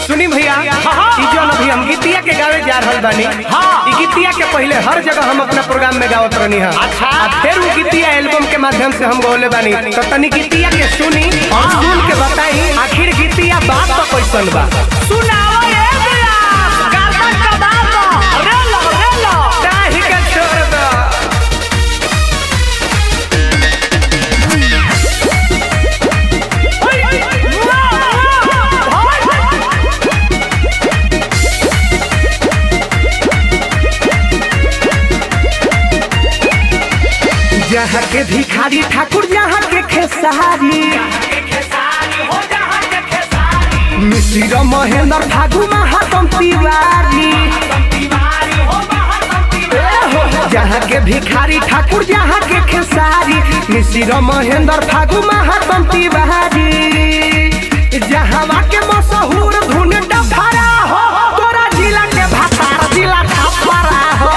सुनी भैया ई जौन अभी हम गीतिया के गावे जा रहल बानी ई गीतिया के पहले हर जगह हम अपना प्रोग्राम में गावत रहनी है अच्छा। आ फिर वो गीतिया एल्बम के माध्यम से हम गौले बानी तो तनी गीतिया के सुनी और सुन के बताई आखिर गीतिया बात तो कैसन बा सुनाओ ये बिलास गर्दन का दाम रे लो रे लो काहे के छोड़ दो जहाँ के भिखारी ठाकुर जहाँ के खेसारी मिश्र महेंद्र फागु महातम तिवारी जहाँ के भिखारी ठाकुर जहाँ के खेसारी मिश्र महेंद्र फागु महातम तिवारी जहाँ के मशहूर धुन डफरा हो तोरा जिला के भातार जिला ठपरा हो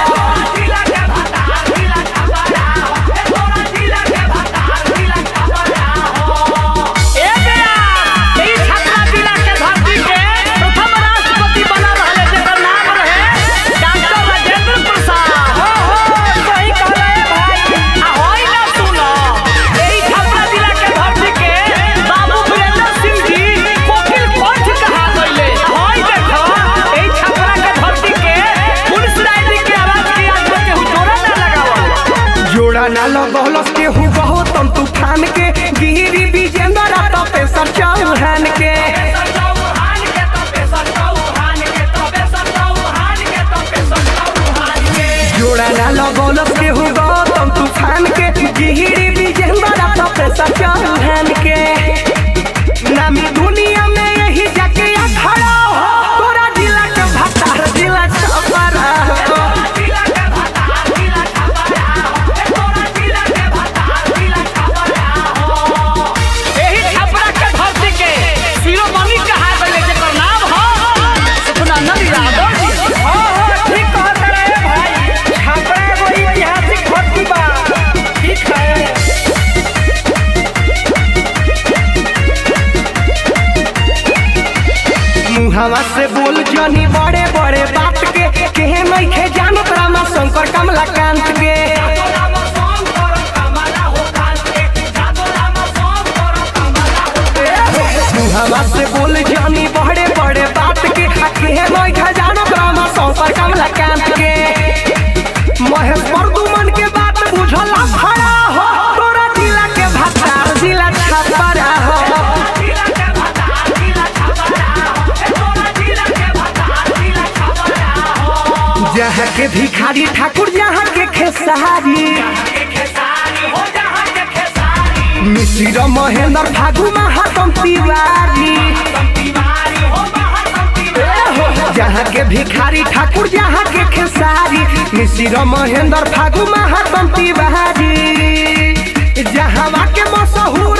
ए बिलास ई छपरा जिला के धरती के प्रथम राष्ट्रपति बना रहले जेकर नाम रहे डॉक्टर राजेंद्र प्रसाद हो हो सही कहले भाई आ होई ना सुनो ई छपरा जिला के धरती के बाबू वीरेंद्र सिंह जी कोकिल पंच कहा गइले होई देखो ई छपरा के धरती के पुलिस राय के आवाज के आज तक केहू जोड़ा ना लगावल जोड़ा ना लगौलस के हु बहुत तम तूफान के गिरी विजेंद्र तपेसर चौहान के जोड़ा ना लगौलस के हु गौतम तूफान के गिरी विजेंद्र तपेसर चौहान के नामी दुनिया में यही जाके खड़ा हो तोरा जिला के भतार जिला छपरा हो एही छपरा के धरती के शिरोमणि कहा गइले जेकर नाम हो सुखनंदन यादव जी हाँ, हाँ, ठीक कहत रहे भाई। छपरा एगो ऐतिहासिक धरती बा। ठीक है। मुहावा से बोल जनी बड़े बड़े बात के केहे नइखे जानत रामा शंकर कमलाकांत के मुहावा से बोल जनी बड़े बड़े बात के आ केहे नइखे जानत रामा शंकर कमलाकांत के महेश प्रदुमन के बात बुझला खड़ा हो तोरा जिला के भतार जिला छपरा हो जहाँ के भिखारी ठाकुर जहाँ के खेसारी मिश्र महेंद्र फागु महातम तिवारी जहाँ के भिखारी ठाकुर जहाँ के खेसारी मिश्र महेंद्र फागु महातम तिवारी जहाँ के मशहूर